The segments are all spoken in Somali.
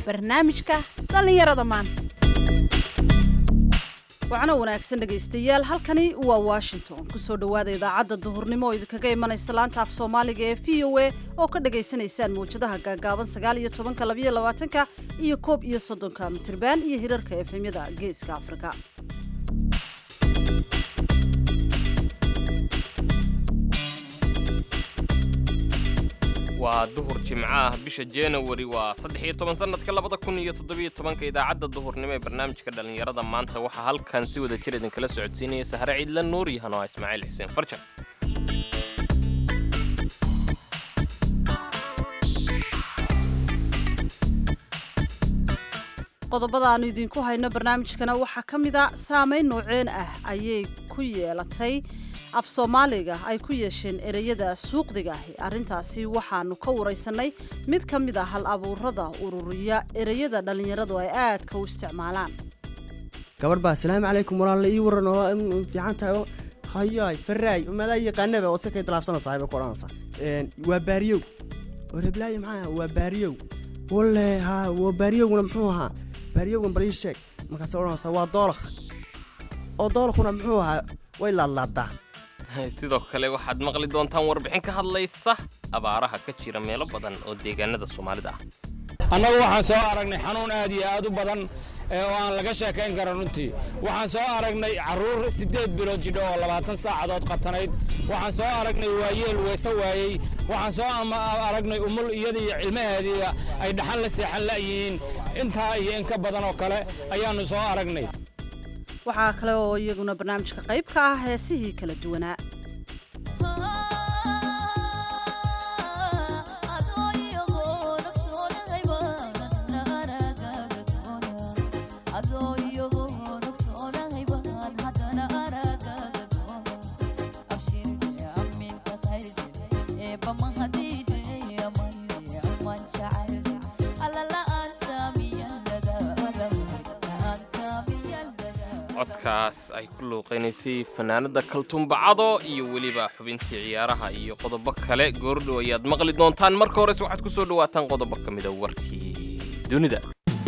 barnaamijka dhallinyarada maanta wacno wanaagsan dhegaystayaal halkani waa washington kusoo dhowaada idaacadda duhurnimo oo idinkaga imanaysa laanta af soomaaliga ee v o a oo ka dhagaysanaysaan mawjadaha gaagaaban sagaal iyo tobanka labayo labaatanka iyo koob iyo soddonka mitirban iyo hirarka efemyada geeska afrika waa duhur jimco ah bisha januari waa saddex iyo toban sannadka labada kun iyo toddobiyo tobanka idaacadda duhurnimo ee barnaamijka dhallinyarada maanta waxaa halkan si wada jir idinkala socodsiinaya sahre ciidla nuur iyo hanoa ismaaciil xuseen farjan qodobada aanu idinku hayno barnaamijkana waxaa ka mid a saameyn nooceen ah ayay ku yeelatay af soomaaliga ay ku yeesheen ereyada suuqdiga ahi arrintaasi waxaanu ka waraysanay mid ka mid a hal abuurada ururiya ereyada dhallinyaradu ay aadka u isticmaalaan gabadh baa asalaamu calaykum walaalla ii waran oo fiican tahay oo hayaay faraay madaa yaqaanaba ood sakay talaabsanaysaa bay ku odhanaysaa waa baariyow oo reblaayo maxaa waa baariyow walle ha waa baariyowguna muxuu ahaa baariyowgan bal ii sheeg markaas odhanaysaa waa doolakh oo doolakhuna muxuu ahaa way laadlaadaa sidoo kale waxaad maqli doontaan warbixin ka hadlaysa abaaraha ka jira meelo badan oo deegaanada soomaalida ah annagu waxaan soo aragnay xanuun aad iyo aad u badan oo aan laga sheekayn karan runtii waxaan soo aragnay carruur siddeed bilood jidho oo labaatan saacadood qatanayd waxaan soo aragnay waayeel weese waayey waxaan soo aragnay umul iyada iyo cilmaheediiba ay dhaxan la seexan la'yihiin intaa iyo in ka badan oo kale ayaannu soo aragnay waxaa kale oo iyaguna barnaamijka qayb ka ah heesihii kala duwanaa codkaas ay ku luuqaynaysay fanaanada kaltuumbacado iyo weliba xubintii ciyaaraha iyo qodobo kale goordhow ayaad maqli doontaan marka horese waxaad ku soo dhawaataan qodobo ka mida warkii dunida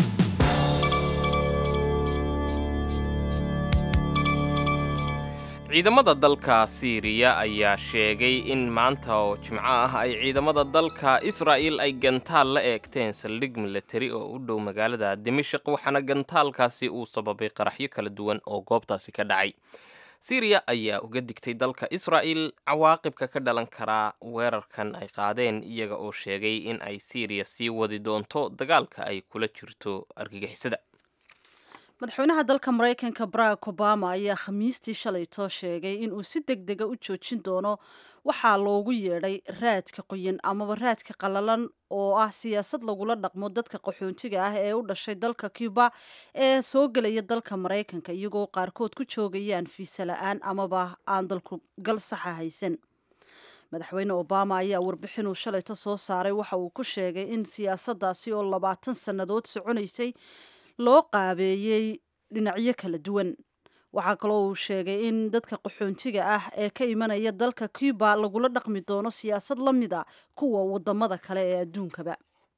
ciidamada dalka siiriya ayaa sheegay in maanta oo jimco ah ay ciidamada dalka israa'il ay gantaal la eegteen saldhig milatari oo u dhow magaalada dimashik waxaana gantaalkaasi uu sababay qaraxyo kala duwan oo goobtaasi ka dhacay siiriya ayaa uga digtay dalka israa'il cawaaqibka ka dhalan karaa weerarkan ay qaadeen iyaga oo sheegay in ay siiriya sii wadi doonto dagaalka ay kula jirto argagixisada madaxweynaha dalka maraykanka barack obama ayaa khamiistii shalaytoo sheegay inuu si deg dega u joojin doono waxaa loogu yeedhay raadka qoyan amaba raadka qallalan oo ah siyaasad lagula dhaqmo dadka qaxoontiga ah ee u dhashay dalka cuba ee soo gelaya dalka maraykanka iyagoo qaarkood ku joogayaan fiisa la-aan amaba aan dalku gal saxa haysan madaxweyne obama ayaa warbixinuu shalayto soo saaray waxa uu ku sheegay in siyaasaddaasi oo labaatan sannadood soconaysay loo qaabeeyey dhinacyo kala duwan waxaa kaloo uu sheegay in dadka qaxoontiga ah ee ka imanaya dalka cuba lagula dhaqmi doono siyaasad la mid a kuwa wadamada kale ee adduunkaba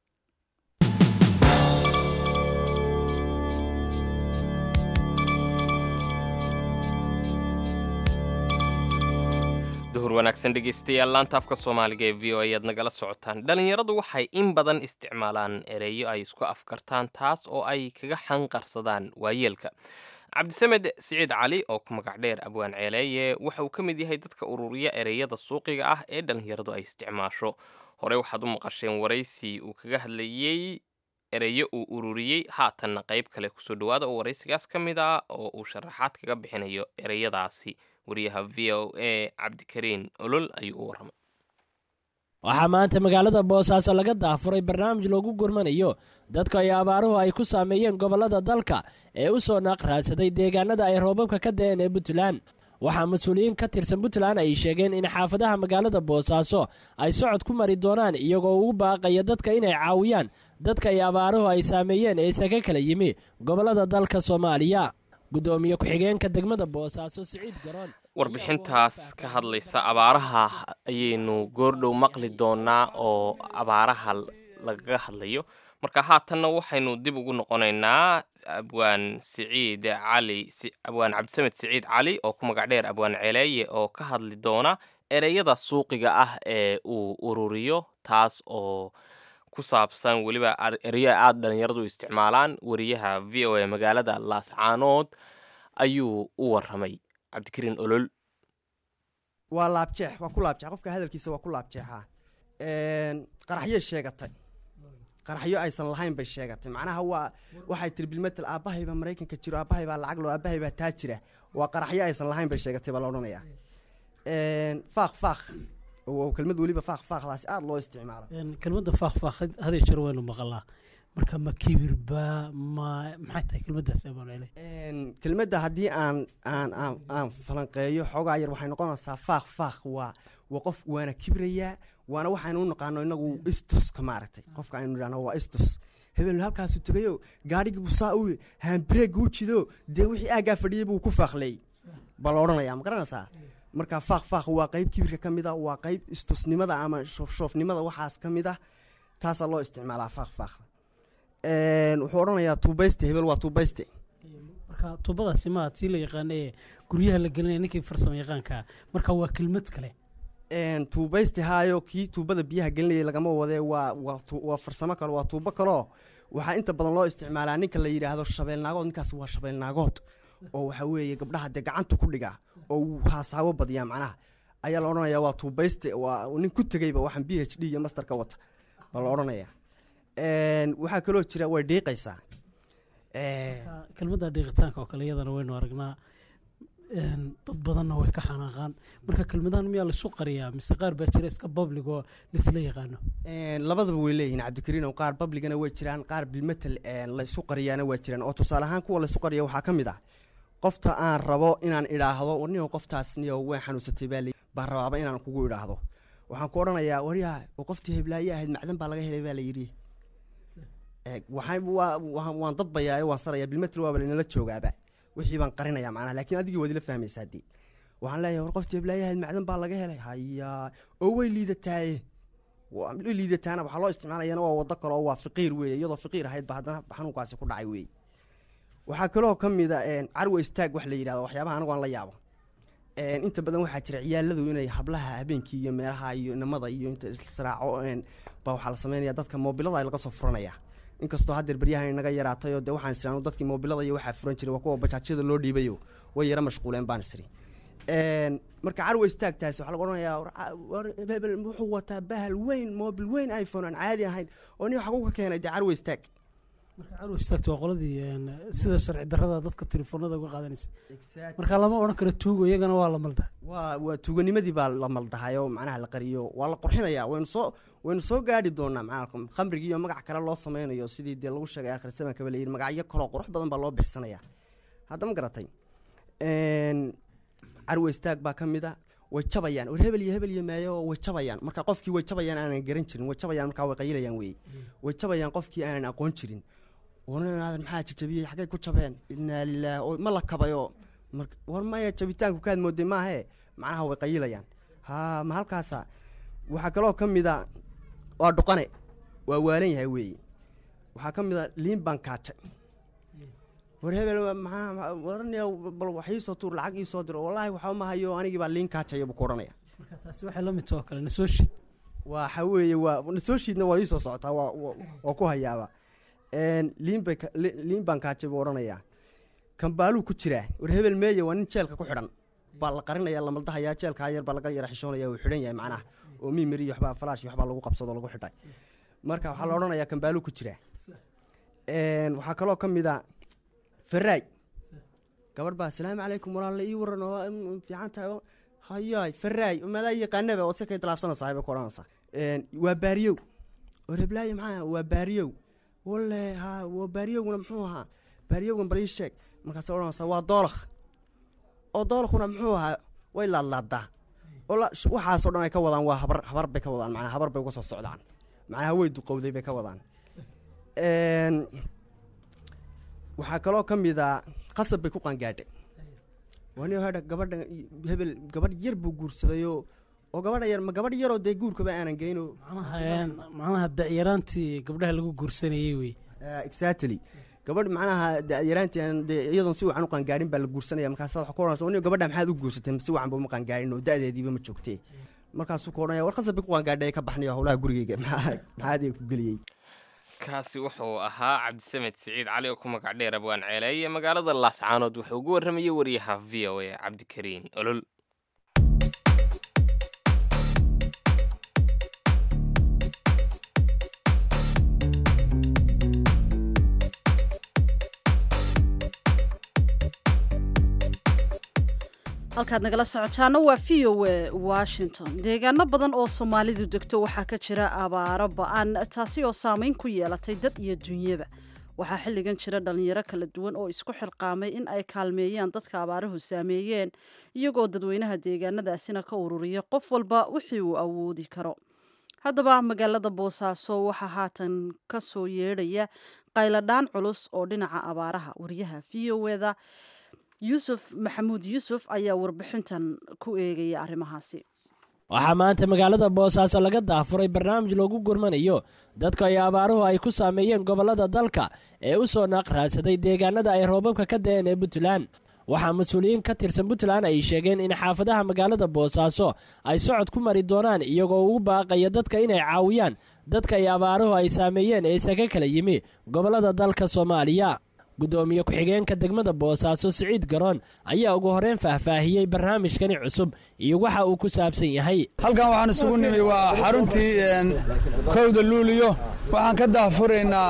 duhur wanaagsan dhegaystayaal laanta afka soomaaliga ee v o ayaad nagala socotaan dhallinyaradu waxay in badan isticmaalaan ereyo ay isku afkartaan taas oo ay kaga xanqarsadaan waayeelka cabdisamed siciid cali oo ku magac dheer abwaan ceeleeye waxa uu ka mid yahay dadka ururiya ereyada suuqiga ah ee dhallinyaradu ay isticmaasho hore waxaad u maqasheen waraysi uu kaga hadlayey ereyo uu ururiyey haatanna qayb kale kusoo dhawaada oo waraysigaas ka mid ah oo uu sharaxaad kaga bixinayo ereyadaasi wariyaha v o a cabdikariin olol ayuu u warramay waxaa maanta magaalada boosaaso laga daafuray barnaamij loogu gurmanayo dadka ay abaaruhu ay ku saameeyeen gobollada dalka ee u soo naaqraadsaday deegaanada ay roobabka ka da'een ee puntland waxaa mas-uuliyiin ka tirsan puntland ay sheegeen in xaafadaha magaalada boosaaso ay socod ku mari doonaan iyagoo ugu baaqaya dadka inay caawiyaan dadka ay abaaruhu ay saameeyeen ee isaga kala yimi gobollada dalka soomaaliya guddoomiye ku-xigeenka degmada boosaaso siciid garoon warbixintaas ka hadlaysa abaaraha ayaynu goordhow maqli doonaa oo abaaraha lagaga hadlayo marka haatanna waxaynu dib ugu noqonaynaa abwaan siciid cali si- abwaan cabdisamed siciid cali oo ku magac dheer abwaan celeeye oo ka hadli doona ereyada suuqiga ah ee uu ururiyo taas oo ku saabsan weliba ar- ereyo aada dhalinyaradu isticmaalaan wariyaha v o a magaalada laascaanood ayuu u waramay cabdikariin olol waa laabjeex waa ku laabjeex qofka hadalkiisa waa ku laabjeexaa qaraxyay sheegatay qaraxyo aysan lahayn bay sheegatay macnaha waa waxay tiri bilmetel aabbahay baa maraykanka jiro aabbahay baa lacag loo aabbahay baa taa jira waa qaraxyo aysan lahayn bay sheegatay baa la odhanayaa faaq faaq oo kelmad weliba faaq faaqdaasi aada loo isticmaalo Een, kelmadda faaqfaaq haday jeer waynu maqalaa marka ma kibirba ma maxay tahay kelmaddaas abaalcele Een, kelmadda haddii aan aan aan aan falanqeeyo xoogaa yar waxay noqonaysaa faaq faaq waa waa qof waana kibrayaa waana waxaynu u naqaano inagu istuska maaragtay qofka aynu idhahno waa istus hebel halkaasu tegayo gaadhigii busaa u haambireega u jido dee wixii aaggaa fadhiyey buu ku faaqleeyey baa la odhanayaa ma garanaysaa marka faaq faaq waa qayb kibirka ka mid a waa qayb istusnimada ama shoofshoofnimada waxaas ka mid ah taasaa loo isticmaalaa faaq faaqda Een, wuxuu odhanayaa tuubayste hebel waa tuubayste marka tuubadaasi ma tii la yaqaana ee guryaha la gelinaya ninkii farsamo yaqaanka marka waa kelmad kale Een, tuubayste haayo kii tuubada biyaha gelinayay lagama wadee waa waa tu- waa farsamo kale waa tuubo kaleo waxaa inta badan loo isticmaalaa ninka la yidhaahdo shabeelnaagood ninkaas waa shabeelnaagood oo waxa weeye gabdhaha dee gacanta ku dhiga oo uu haasaabo badiyaa macnaha ayaa la odhanayaa waa tuubayste waa nin ku tegeyba waxaan b h d iyo master ka wata baa la odhanayaa Een, waxaa kaloo jira way dhiiqaysaa Een, Marka kelmadda dhiiqitaanka oo kale iyadana waynu aragnaa Een, dad badanna way ka xanaaqaan marka kelmadahan miyaa laisu qariyaa mise qaar baa jira iska public oo laisla yaqaano Een, labadaba way leeyihiin cabdikariin oo qaar babligana way jiraan qaar bilmetel laysu qariyaana waa jiraan oo tusaale ahaan kuwa laysu qariya waxaa ka mid ah qofta aan rabo inaan idhaahdo warniyo qoftaas niyo way xanuunsatay baa lay- baan rabaaba inaan kugu idhaahdo waxaan ku odhanayaa waryaha oo qoftii heblaaye ahayd macdan baa laga helay baa la yidhi Ee, waxaan waa waan- waan dadbayaa waan saraya bilmetel waaba laynala joogaaba wixii baan qarinaya macnaha laakiin adigii waad ila fahmaysaa dee waxaan leeyahay war qoftii heblaaye ahayd macdan baa laga helay hayaa oo way liidataaye waa la liidataana waxaa loo isticmaalayana waa wado kale oo waa fiqiir weeye iyadoo fiqiir ahayd ba haddana xanuunkaasi ku dhacay weeye waxaa kaloo ka mid a een, carwa istaag wax la yidhahdo waxyaabaha anigu aan la yaabo Een, inta badan waxaa jira ciyaaladu inay hablaha habeenkii iyo meelaha iyo namada iyo inta israaco een, baa waxaa la sameynaya dadka moobilada laga soo furanaya inkastoo haddeer beryahan inaga yaraatay oo dee waxaan isiraanu dadkii moobilada iyo waxaa furan jiray waa kuwa bajaajyada loo dhiibayo way yara mashquuleen baan isiri Een, marka carwa istaagtaasi waxaa lagu odhanayaa war ca- war hebel wuxuu wataa bahal weyn moobil weyn iphone aan caadi ahayn oo nin waxaa ku keenay dee carwa istaag marka carwa istaagta waa qoladii een, sida sharci darrada dadka telefoonada uga qaadanaysa marka lama odhan karo tuugo iyagana waa la malda waa waa tuuganimadii baa la maldahay oo macnaha la qariyo waa la qurxinayaa waynu soo waynu soo gaadhi doonaa macnaha khamrigii iyo magac kale loo sameynayo sidii dee lagu sheegay akhir zamankaba la yidhi magacyo kaloo qurux badan baa loo bixisanayaa hadda ma garatay Een, carwa istaag baa ka mid a way jabayaan war hebel iyo hebel iyo meeyo way jabayaan marka qofkii way jabayaan aanan garan jirin way jabayaan markaa way qayilayaan weeye way jabayaan qofkii aanan aqoon jirin warnaadan maxaa jajabiyey xaggay ku jabeen inaa lilaah oo ma la kabayo marka war maya jabitaanku kaad mooday maahe macnaha way qayilayaan ha ma halkaasa waxaa kaloo ka mid a waa dhuqane waa waalan yahay weeye waxaa ka mid a liin baan kaajay war hebel waa maxaa warniya bal wax iisoo tuur lacag iisoo diro wallaahi waxba ma hayo anigii baa liin kaajaya buu ku odhanaya marka taasi waxay la mid tahay oo kale nasoo shid waxa weeye waa soo shiidna waa iisoo socotaa waa waa- waa ku hayaaba Een, liin bay ka- li- liin baan kaajay buu odhanayaa kambaaluu ku jiraa war hebel meeye waa nin jeelka ku xidhan baa la qarinaya la maldahayaa jeelkaa yar baa laga yara xishoonaya uu xidhan yahay macnaha oo mimiri iyo waxbaa falaash iyo waxbaa lagu qabsado lagu xidhay marka waxaa la odhanayaa kambaaluu ku jiraa Een, waxaa kaloo ka mid a faraay gabadh baa asalaamu calaykum walaalla ii waran oo mm, fiican tahay oo hayaay faraay madaa yaqaanaba ood si kay talaabsanaysaa bay ku odhanaysaa Een, waa baariyow war heblaayo maxaa waa baariyow walle ha waa baariyowguna muxuu ahaa baariyowgan bal ii sheeg markaasay odhanaysaa waa doolakh oo doolakhuna muxuu ahaa way laadlaadaa oo la- sh- waxaasoo dhan ay ka wadaan waa habar habar bay ka wadaan macnaa habar bay uga soo socdaan macnaha way duqowday bay ka wadaan Een, waxaa kaloo ka mid a qasab bay ku qaangaadhay wani hadha gabadha hebel gabadh yar buu guursadayoo oo gabadha yar ma gabadh yaroo dee guurkaba aanan geyno macnaha een, macnaha da'yaraantii gabdhaha lagu guursanayey wey exactly gabadh macnaha yaraantii dee iyadoon si wacan u qaangaarin baa la guursanaya markaas waxa ku oranaysa "Nin gabadha maxaad u guursatay si wacan ba uma qaangaarin oo da-deediiba ma joogtee markaasuu ku odhanaya war khasab bay ku qaangaadhay ka baxnayo howlaha gurigeyga maxaa maxaa adiga ku geliyey kaasi wuxuu ahaa cabdisamed siciid cali oo ku magac dheer abwaan ceeleeye magaalada laascaanood wuxuu ugu warramayey wariyaha v o a cabdikariin olol halkaad nagala socotaana waa v o a washington deegaano badan oo soomaalidu degto waxaa ka jira abaaro ba-an taasi oo saameyn ku yeelatay dad iyo dunyaba waxaa xilligan jira dhalinyaro kala duwan oo isku xilqaamay in ay kaalmeeyaan dadka abaaruhu saameeyeen iyagoo dadweynaha deegaanadaasina ka ururiya qof walba wixii uu awoodi karo haddaba magaalada boosaaso waxaa haatan ka soo yeedhaya qayladhaan culus oo dhinaca abaaraha wariyaha v o eda yuusuf maxamuud yuusuf ayaa warbixintan ku eegaya arrimahaasi waxaa maanta magaalada boosaaso laga daafuray barnaamij loogu gurmanayo dadka ay abaaruhu ay ku saameeyeen gobollada dalka ee u soo naaqraadsaday deegaanada ay roobabka ka da'een ee puntland waxaa mas-uuliyiin ka tirsan puntland ay sheegeen in xaafadaha magaalada boosaaso ay socod ku mari doonaan iyagoo ugu baaqaya dadka inay caawiyaan dadka ay abaaruhu ay saameeyeen ee isaga kala yimi gobollada dalka soomaaliya guddoomiye ku-xigeenka degmada boosaaso siciid garoon ayaa ugu horreyn faahfaahiyey barnaamijkani cusub iyo waxa uu ku saabsan yahay halkan waxaan isugu nimi waa xaruntii een, kowda luuliyo waxaan ka daahfuraynaa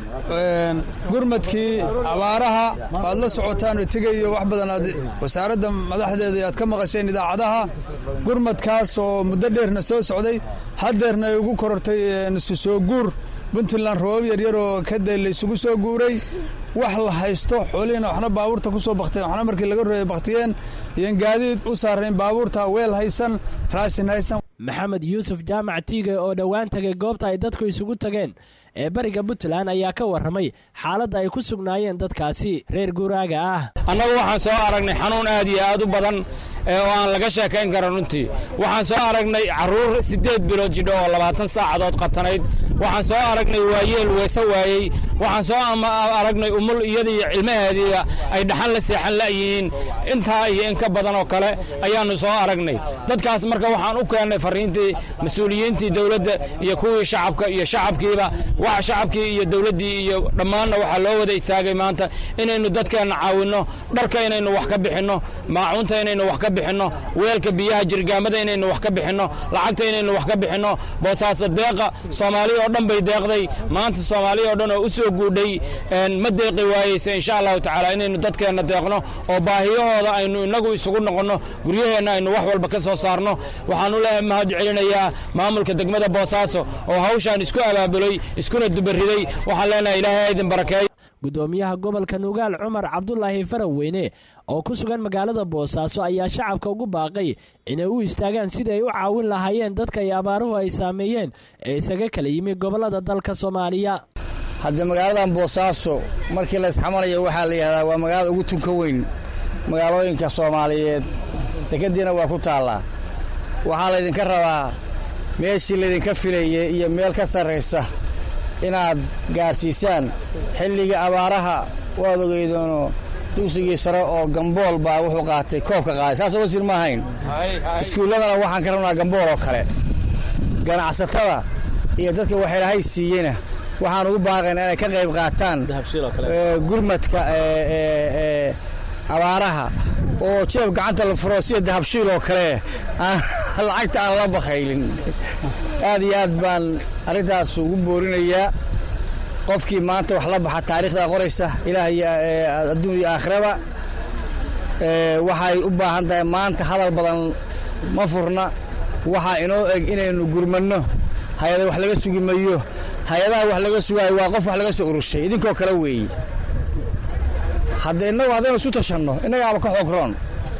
een, gurmadkii abaaraha aad la socotaan oo tegayo wax badan aad wasaaradda madaxdeeda aad ka maqasheen idaacadaha gurmadkaas oo muddo dheerna soo socday haddeerna ay ugu korortay een, isu soo guur puntland roobab yaryar oo ka day la isugu soo guuray wax la haysto xoolihiina waxna baabuurta ku soo bakteen waxna markii laga roeyay baktiyeen iyon gaadiid u saarayn baabuurta weel haysan raashin haysan maxamed yuusuf jaamac tiige oo dhowaan tagay goobta ay dadku isugu tageen ee bariga puntland ayaa ka warramay xaaladda ay ku sugnaayeen dadkaasi reer guuraaga ah annagu waxaan soo aragnay xanuun aad iyo aad u badan ee oo aan laga sheekayn karan runtii waxaan soo aragnay carruur siddeed bilood jidho oo labaatan saacadood qatanayd waxaan soo aragnay waayeel weese waayey waxaan soo ama aragnay umul iyadiiyo cilmaheediiba ay dhaxan la seexan la'yihiin intaa iyo in ka badan oo kale ayaannu soo aragnay dadkaas marka waxaan u keennay farriintii mas-uuliyiintii dowladda iyo kuwii shacabka iyo shacabkiiba wax shacabkii iyo dowladdii iyo dhammaanna waxaa loo wada istaagay maanta inaynu dadkeenna caawinno dharka inaynu wax ka bixinno maacuunta inaynu wax ka bixinno weelka biyaha jirgaamada inaynu wax ka bixinno lacagta inaynu wax ka bixinno boosaaso deeqa soomaaliya oo dhan bay deeqday maanta soomaaliya oo dhan oo u soo guudhay een, ma deeqi waayeysa insha allahu tacaala inaynu dadkeenna deeqno oo baahiyahooda aynu inagu isugu noqonno guryaheenna aynu wax walba ka soo saarno waxaan u leeyahay mahad celinayaa maamulka degmada boosaaso oo hawshaan isku abaabulay iskuna dubariday waxaan leenahay ilaahay idin barakeeyo guddoomiyaha gobolka nugaal cumar cabdulaahi faraweyne oo ku sugan magaalada boosaaso ayaa shacabka ugu baaqay inay u istaagaan sidii ay u caawin lahaayeen dadka ay abaaruhu ay saameeyeen ee isaga kala yimi gobollada dalka soomaaliya haddee magaaladan boosaaso markii la isxamalayo waxaa la yidhahdaa waa magaalada ugu tunka weyn magaalooyinka soomaaliyeed dekeddiina waa ku taallaa waxaa laydinka rabaa meeshii laydinka filayay iyo meel ka sarraysa inaad gaarsiisaan xilliga abaaraha waad ogeydoono dugsigii sare oo gambool baa wuxuu qaatay koobka qaaday saasoo wasiir ma ahayn iskuulladana waxaan ka rabnaa gambool oo kale ganacsatada iyo dadka waxaylahay siiyena waxaan ugu baaqaynaa inay ka qayb qaataan ee, gurmadka ee, ee, ee, abaaraha oo jeeb gacanta la furo sida dahabshiil oo kale aan lacagta aan la bakaylin aad iyo aad baan arrintaas ugu boorinayaa qofkii maanta wax la baxa taariikhdaa qoraysa ilaah iyo ee, adduun iyo aakhiraba ee, waxay u baahan tahay maanta hadal badan ma furna waxaa inoo eg inaynu gurmanno hay-ada wax laga sugi mayo hay-adaha wax laga sugaayo waa qof wax laga soo urushay idinkoo kale weeye haddee innagu haddaynu isu tashanno innagaaba ka xogroon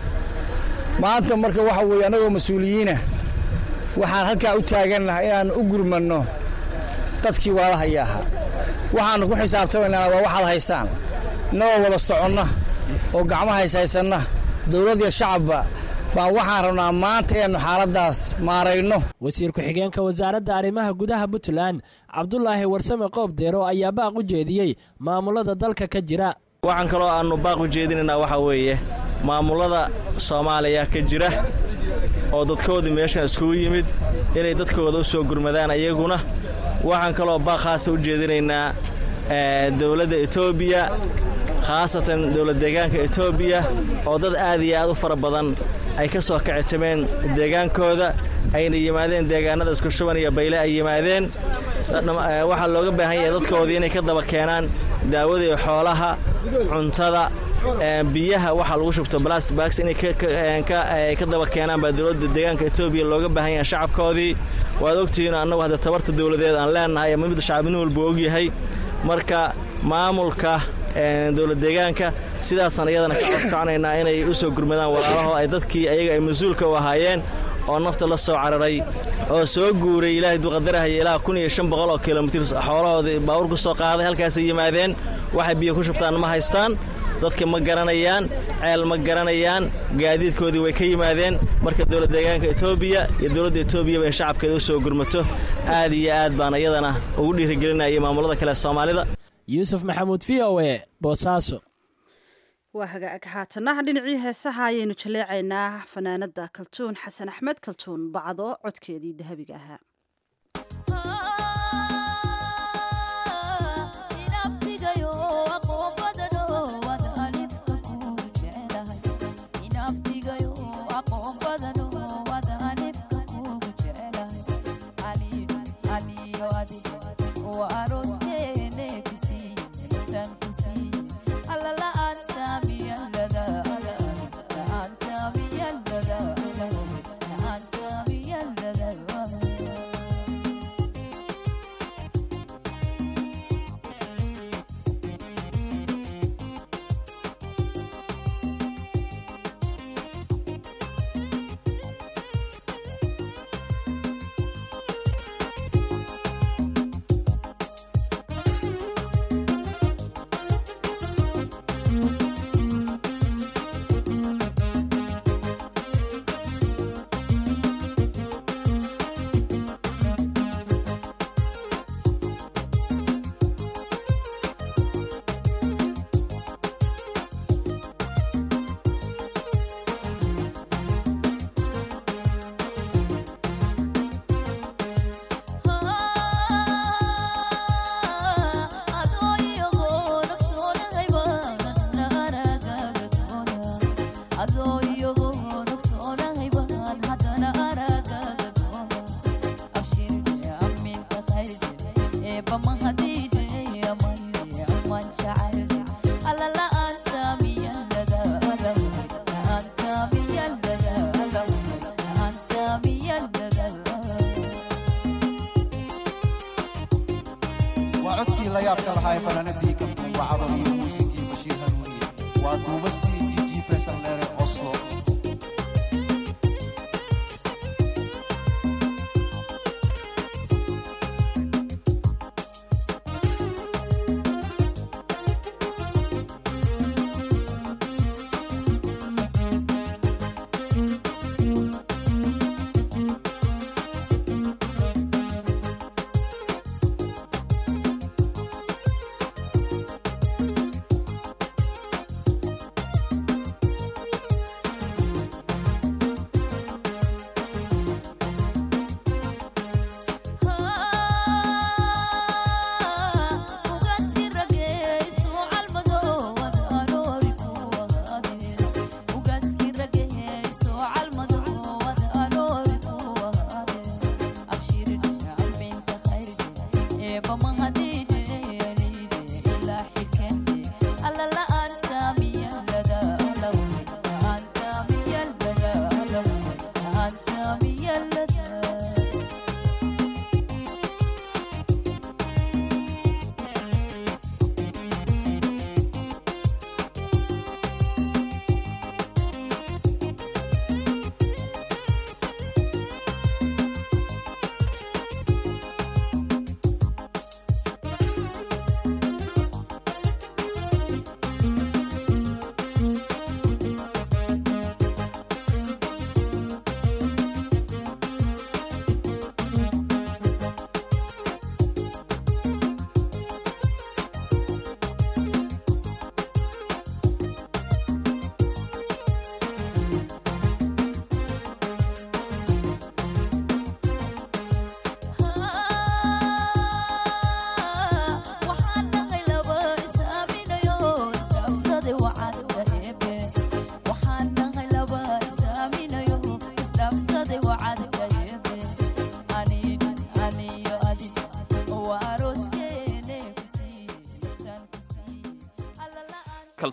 maanta marka waxa weeye annagoo mas-uuliyiina waxaan halkaa u taagannahay inaan u gurmanno dadkii waalahaya ahaa waxaannu ku xisaabtamaynaa waa waxaad haysaan innagoo wada soconna oo gacmo hays haysanna dowlad iyo shacabba baan waxaan rabnaa maanta inaynu xaaladdaas maarayno wasiir ku-xigeenka wasaaradda arrimaha gudaha puntland cabdulaahi warsame qoob deero ayaa baaq u jeediyey maamulada dalka ka jira waxaan kaloo aannu baaq u jeedinaynaa waxaa weeye maamullada soomaaliya ka jira oo dadkoodii meeshan iskugu yimid inay dadkooda u soo gurmadaan ayaguna waxaan kaloo baaq khaasa u jeedinaynaa dowladda etoobiya khaasatan dowlad deegaanka etoobiya oo dad aad iyo aad u fara badan ay ka soo kicitameen deegaankooda ayna yimaadeen deegaanada iskushuban iyo bayle ay yimaadeen waxaa looga baahan yahay dadkoodii inay ka daba keenaan daawadii xoolaha cuntada biyaha waxaa lagu shubto blasbax inay ka daba keenaan baa dowladda deegaanka etoobiya looga baahan yahay shacabkoodii waad ogtihiin annagu hadda tabarta dowladeed aan leennahay ama midda shacab nin walba ogyahay marka maamulka dowlad deegaanka sidaasaan iyadana ka codsanaynaa inay u soo gurmadaan walaalaho ay dadkii ayaga ay mas-uulka u ahaayeen oo nafta la soo cararay oo soo guuray ilaahay duqadarahaya ilaa kun iyo shan boqol oo kilomitir xoolahoodii baawur ku soo qaaday halkaasay yimaadeen waxay biyo ku shubtaan ma haystaan dadka ma garanayaan ceel ma garanayaan gaadiidkoodii way ka yimaadeen marka dowlad deegaanka etoobiya iyo dowladda etoobiyaba in shacabkeeda u soo gurmato aad iyo aad baan iyadana ugu dhiirigelinaya maamulada kale soomaalida yuusuf maxamuud v o e boosaaso waa hagaag haatana dhinacii heesaha ayaynu jaleecaynaa fanaanada kaltuun xasan axmed kaltuun bacdo codkeedii dahabiga ahaa waa codkii la yaabka lahaa ee fanaanadii kambuun bacdo iyo muusikii bashiir hanuuniye waa duubastii jiji faysal dheere oslo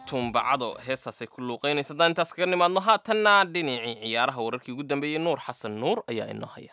tuumbacado heestaasay ku luuqaynaysa haddaan intaas kaga nimaadno haatanna dhinacii ciyaaraha wararkii ugu dambeeyey nuur xasan nuur ayaa inoo haya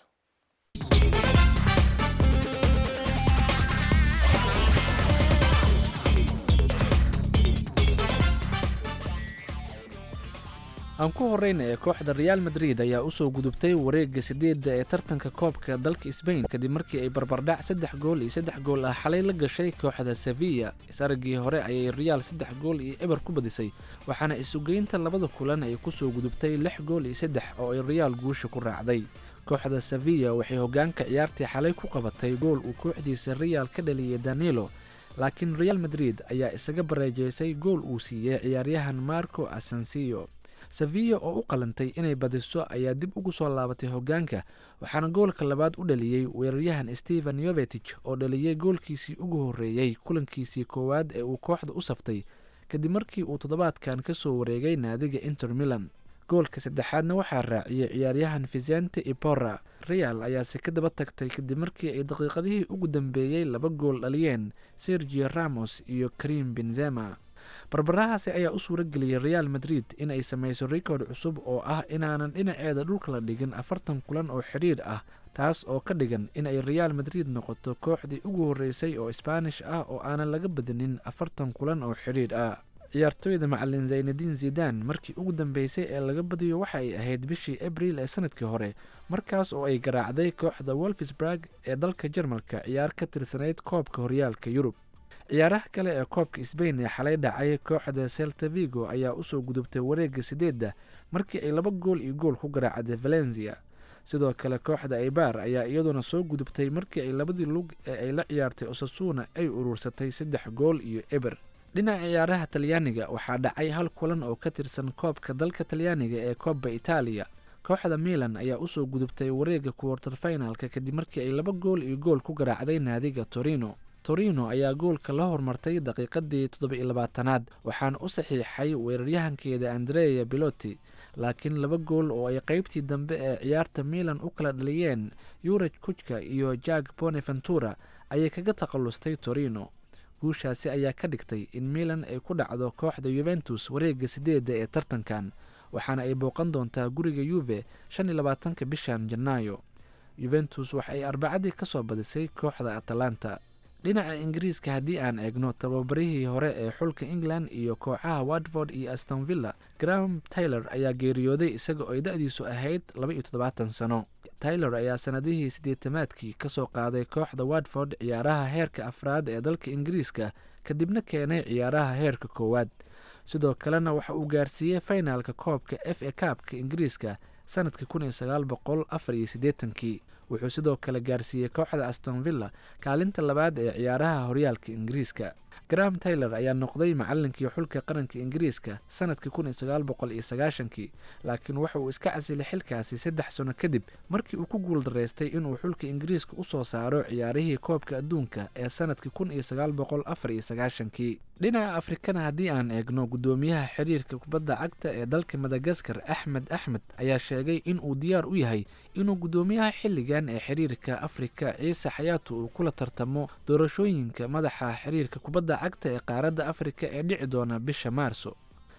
aan ku horeyna ee kooxda reaal madrid ayaa usoo gudubtay wareega sideedda ee tartanka koobka dalka sbain kadib markii ay barbardhac saddex gool iyo saddex gool ah xalay la gashay kooxda sevilla isaragii hore ayay reaal saddex gool iyo eber ku badisay waxaana isugeynta labada kulan ay kusoo gudubtay lix gool iyo saddex oo ay reaal guusha ku raacday kooxda sevilla waxay hogaanka ciyaartii xalay ku qabatay gool uu kooxdiisa reaal ka dhaliyay danilo laakiin reaal madrid ayaa isaga bareejeysay gool uu siiyey ciyaaryahan marco asensiyo sevilla oo u qalantay inay badiso ayaa dib ugu soo laabatay hogaanka waxaana goolka labaad u dhaliyey weeraryahan stephen yovetich oo dhaliyey goolkiisii ugu horreeyey kulankiisii koowaad ee uu kooxda u saftay kadib markii uu toddobaadkan ka soo wareegay naadiga inter milan goolka saddexaadna waxaa raaciyey ciyaaryahan vicente ipora real ayaase ka daba tagtay kadib markii ay daqiiqadihii ugu dambeeyey laba gool dhaliyeen sergio ramos iyo karim benzema barbarahaasi ayaa u suura geliyey reaal madrid in ay samayso rikoord cusub oo ah inaanan dhinaceeda dhulka la dhigin afartan kulan oo xidhiir ah taas oo ka dhigan in ay reaal madrid noqoto kooxdii ugu horreysay oo sbaanish ah oo aanan laga badinin afartan kulan oo xidhiir ah ciyaartooyda macalin zaynadiin zidan markii ugu dambeysay ee laga badiyo waxa ay ahayd bishii abril ee sanadkii hore markaas oo ay garaacday kooxda wolfsburg ee dalka jarmalka ciyaar ka tirsanayd koobka horyaalka yurub ciyaaraha kale ee koobka sbain ee xalay dhacay kooxda selta vigo ayaa usoo gudubtay wareega sideedda markii ay laba gool iyo gool ku garaacday valencia sidoo kale kooxda aibar ayaa iyaduna soo gudubtay markii ay labadii lug ee ay la ciyaartay osasuna ay uruursatay saddex gool iyo eber dhinaca ciyaaraha talyaaniga waxaa dhacay hal kulan oo ka tirsan koobka dalka talyaaniga ee koobba itaaliya kooxda milan ayaa usoo gudubtay wareega kuwartar finalka kadib markii ay laba gool iyo gool ku garaacday naadiga torino torino ayaa goolka la hormartay daqiiqadii toddoba-iyo labaatanaad waxaana u saxiixay weeraryahankeeda andrea biloti laakiin laba gool oo ay qeybtii dambe ee ciyaarta milan u kala dhaliyeen yuraj kujka iyo jak boneventura ayay kaga takallustay torino guushaasi ayaa ka dhigtay in milan ay ku dhacdo kooxda yuventus wareega sideedda ee tartankan waxaana ay booqan doontaa guriga yuve shan iyo labaatanka bishan janaayo yuventus waxa ay arbacadii ka soo badisay kooxda atalanta dhinaca ingiriiska haddii aan eegno tababarihii hore ee xulka england iyo kooxaha watford iyo astonvilla graham taylor ayaa geeriyooday isaga oo ay da-diisu ahayd laba iyo toddobaatan sano taylor ayaa sanadihii siddeetamaadkii ka soo qaaday kooxda watford ciyaaraha heerka afraad ee dalka ingiriiska kadibna keenay ciyaaraha heerka koowaad sidoo kalena waxa uu gaarsiiyey finalka koobka f a kaabka ingiriiska sanadkii kun iyo sagaal boqol afar iyo siddeetankii wuxuu sidoo kale gaarsiiyey kooxda astonvilla kaalinta labaad ee ciyaaraha horyaalka ingiriiska graham taylor ayaa noqday macalinkii xulka qaranka ingiriiska sanadkii kun iyo sagaal boqol iyo sagaashankii laakiin waxa uu iska casilay xilkaasi saddex sano kadib markii uu ku guuldaraystay inuu xulka ingiriiska usoo saaro ciyaarihii koobka adduunka ee sanadkii kun iyo sagaal boqol afar iyo sagaashankii dhinaca afrikana haddii aan eegno guddoomiyaha xiriirka kubadda cagta ee dalka madagaskar axmed axmed ayaa sheegay in uu diyaar u yahay inuu guddoomiyaha xilligan ee xiriirka afrika ciise xayaatu uu kula tartamo doorashooyinka madaxa xiriirka kubadda cagta ee qaaradda afrika ee dhici doona bisha maarso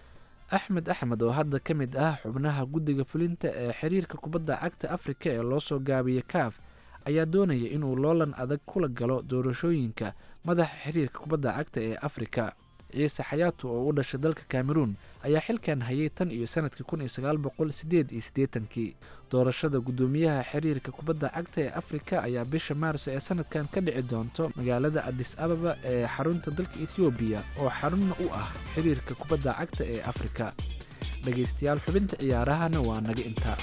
axmed axmed oo hadda ka mid ah xubnaha guddiga fulinta ee xiriirka kubadda cagta afrika ee loo soo gaabiyey kaaf ayaa doonaya inuu loolan adag kula galo doorashooyinka madaxa xiriirka kubadda cagta ee afrika ciise xayaatu oo u dhashay dalka cameroon ayaa xilkan hayay tan iyo sanadkii kun iyo sagaal boqol sideed iyo siddeetankii doorashada guddoomiyaha xiriirka kubadda cagta ee afrika ayaa bisha maarso ee sanadkan ka dhici doonto magaalada adis ababa ee xarunta dalka ethoobiya oo xarunna u ah xiriirka kubadda cagta ee afrika dhegaystayaal xubinta ciyaarahana waa naga intaa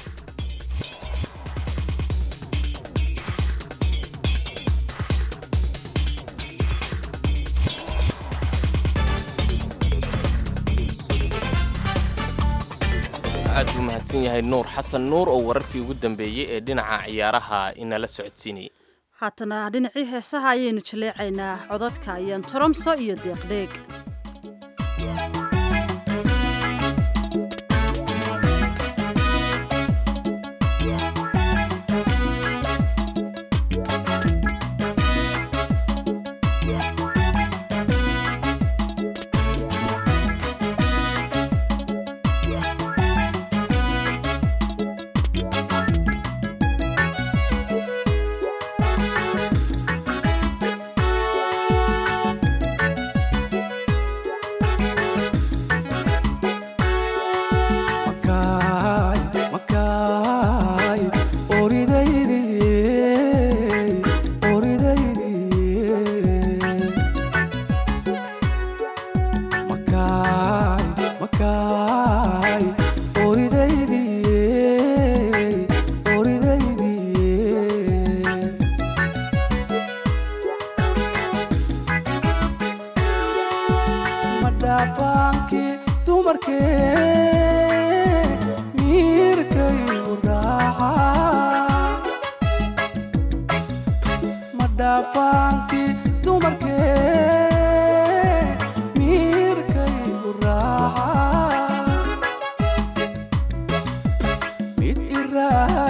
aad buu mahadsan yahay nuur xasan nuur oo wararkii ugu dambeeyey ee dhinaca ciyaaraha inala socodsiinayay haatana dhinacii heesaha ayaynu jaleecaynaa codadka ayaan toromso iyo deeqdheeg Thank you.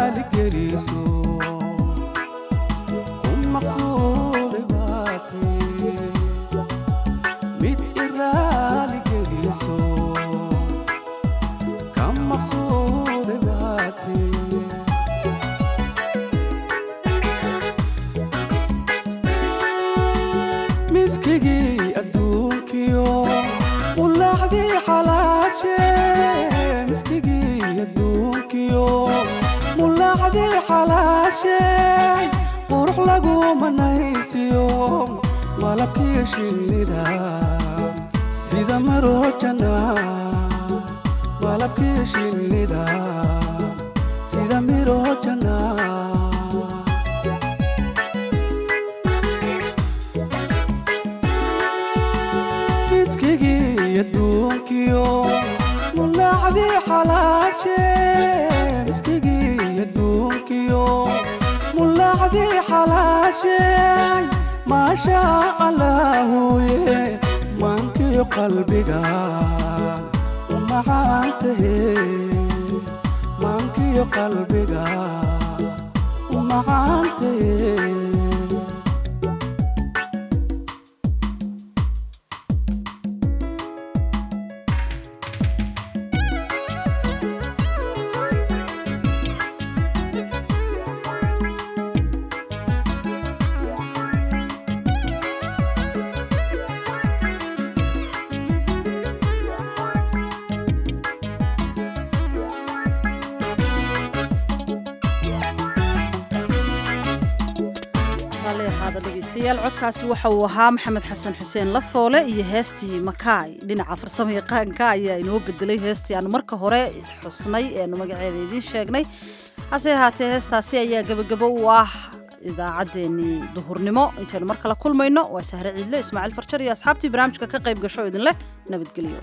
raali geliso ku maqsuuday baatay mid i raali geliso ka maqsuuday baatay miskigii adduunkiyo ulaaxdii xalaashe miskigii adduunkiyo mulaaxdii xalaashe qurux lagu manaysiyo malabkii shinnida sida marojana malabkii shinnida sida mirojana miskigii adduunkiyo mulaaxdii xalaashe miskigii adduunkiyo mulaaxdii xalaashe maasha allaahuye maankiyo qalbiga u macaantahe maankiyo qalbiga u macaantahe raalli ahaada dhegaystayaal codkaasi waxa uu ahaa maxamed xasan xuseen lafoole iyo heestii makaay dhinaca farsamo yaqaanka ayaa inoo bedelay heestii aanu marka hore xusnay eenu magaceeda idiin sheegnay hase ahaatee heestaasi ayaa gebagabo u ah idaacaddeenii duhurnimo intaynu mar kale kulmayno waa sahre ciidle ismaaciil farjar iyo asxaabtii barnaamijka ka qayb gasho idin leh nabadgelyo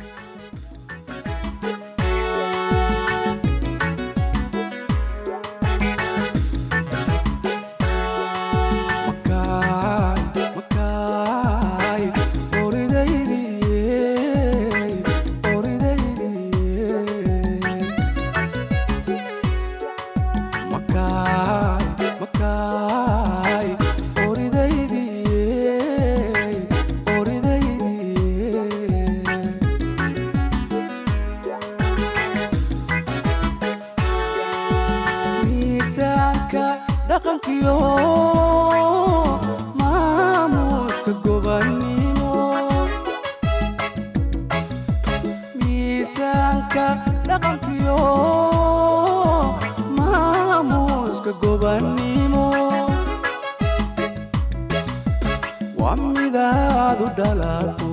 miisaanka dhaqankiyo maamuuska gobannimo miisaanka dhaqankiyo maamuuska gobannimo waa midaad u dhalato